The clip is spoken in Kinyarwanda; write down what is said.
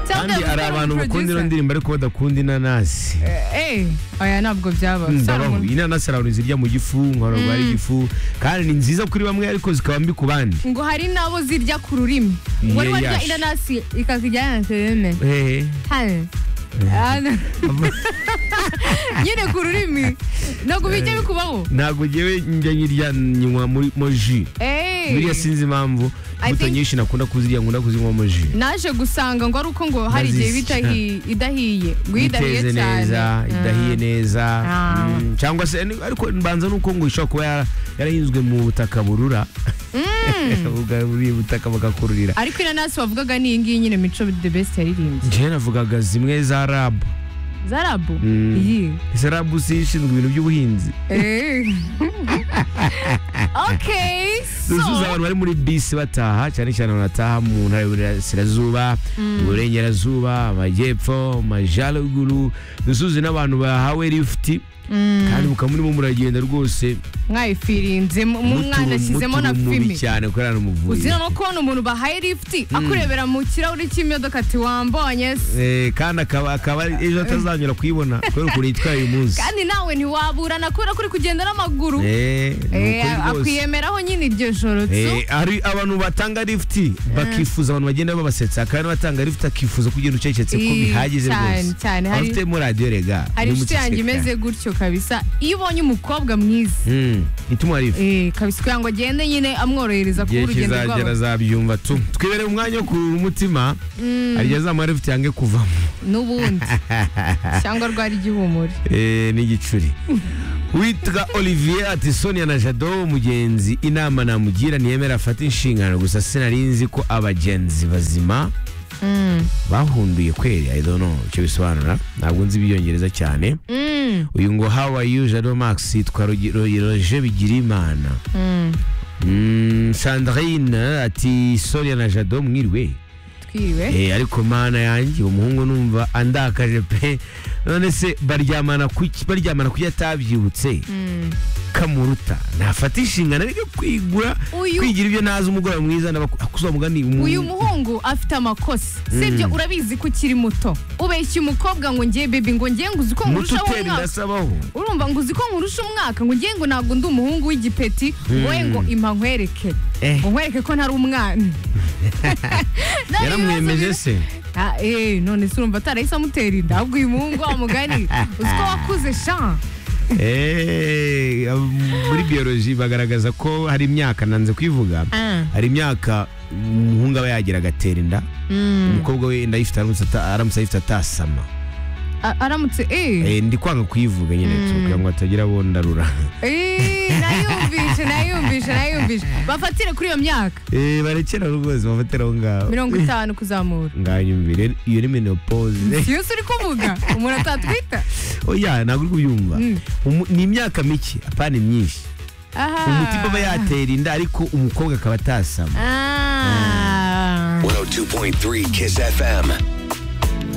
kandi hari abantu bakunda ino ndirimbo ariko badakunda inanasi Eh, oya ntabwo byaba ndabaho inanasi hari abantu zirya mu gifu nkora rwari igifu kandi ni nziza kuri bamwe ariko zikaba mbi ku bandi ngo hari n'abo zirya ku rurimi wari Yeah, warya yeah. inanasi ikakujyana terene Eh, hano Hano. nyine ku rurimi ntabwo bijya bikubaho ntabwo ngewe njya nyirya nywa muri mo ji Eh. biriya sinzi impamvu I imbuto think- nyinshi nakunda kuzirya nkunda kuzinywa mo ji naje gusanga ngo ari uko ngo hari igihe Nazizi- bita hi- idahiye ngo iyo idahiye iteze cyane neza idahiye neza Ah. mm, cyangwa se ni- ariko mbanza nuko ngo ishobora kuba yara- yarahinzwe mu butaka burura Ubwa- buriya butaka bugakururira ariko inanasi wavugaga ni iyi ngiyi nyine mico the best yaririmbye njyewe navugaga zimwe za rabu za rabu Mm. iyi ese rabu si ishinzwe ibintu by'ubuhinzi Eh. okay zuzuza so abantu bari muri bisi bataha cyane cyane banataha mu ntara y'uburasirazuba uburengerazuba amajyepfo amajyaruguru dusuze n'abantu bahawe lifuti kandi mukaba murimo muragenda rwose mwayifirinze mu mwanashyizemo na mutubu mubi fime cyane ko ari umuvuye uzira no kubona umuntu bahaye lifuti akurebera mu kirahuri cy'imodoka ati wambonye se Eh, kandi akaba akaba ari- ejo atazanyura kuyibona kubera ukuntu yitwaye uyu munsi kandi nawe ntiwaburana kubera ko uri kugenda n'amaguru Eh, Eh, ni ukuri rwose. akwiyemeraho nyine iryo joro tsu. Eh, hari abantu batanga lifuti bakifuza abantu bagenda babasetsa kandi batanga lifuti akifuza kugenda ucecetse ko Ii, bihagije cyane, rwose cyane. Abantu Hari- ufite muri radiyo rega hari nimuceceka. inshuti yanjye imeze gutyo kabisa iyo ubonye umukobwa mwiza Mm, ituma lifuti eh, kabisa kugira ngo agende nyine amworohereza kuba igihe urugendo kizagera rwabo azabyumva tu twibereye umwanya wo kurura umutima hari igihe azamuha lifuti yange kuvamo n'ubundi cyangwa rwari igihumure Eh, n'igicuri witwa olivier ati sonia na jado mugenzi inama namugira ntiyemera afate inshingano gusa sinari nzi ko abagenzi bazima bahunduye kweri i don't know icyo bisobanura ntabwo nzi ibyongereza cyane Mm, uyu ngo how are you jado max yitwa Rogi- Rogi- roger bigirimana mm, Mm, sandrine ati sonia na jado mwiriwe twiriwe Eh, ariko mana yanjye uwo muhungu numva andakaje pe none se baryamana kuki baryamana kuki atabyibutse Mm. kamuruta ntafata inshingano ariko kwigura Uyu- kwigira ibyo nazi umugoroba mwiza kuzamuga ni umu- uyu muhungu afite amakosa sibyo urabizi ko ukiri muto ubeshya umukobwa ngo ngiye bebi ngo ngiye ngo uzi ko muto nkurushaho utera umwaka ndasabaho urumva ngo uzi ko nkurusha umwaka ngo ngiye ngo ntabwo ndi umuhungu w'igipeti wowe ngo impa nkwereke Eh. ngo nkwereke ko ntari umwana None yaramwemeje ibibazo se biri- Ah, eh, none se urumva atarahise amutera inda ahubwo uyu muhungu wa mugani uzi ko wakuze sha Eh, muri biyoloji bagaragaza ko hari imyaka nanze kuyivuga Ah. hari imyaka umuhungu aba yagira agatera inda umukobwa we inda ayifite aramutse ata- aramutse ayifite atasama A- aramutse eh, Eh, ndi kwanga kuyivuga nyine tu, kugira ngo hatagira abo ndarura eh, nayumvishe nayumvishe nayumvishe bafatire kuri iyo myaka Eh, barekera rwose bafatira aho ngaho mirongo itanu kuzamura nganyumvire iyo ni menopause si yose uri kuvuga umuntu atatwita oya ntabwo uri kubyumva Mm. Umu- ni imyaka mike apana myinshi aha umutima aba yatera inda ariko umukobwa akaba atasama ah. 102.3 Kiss FM.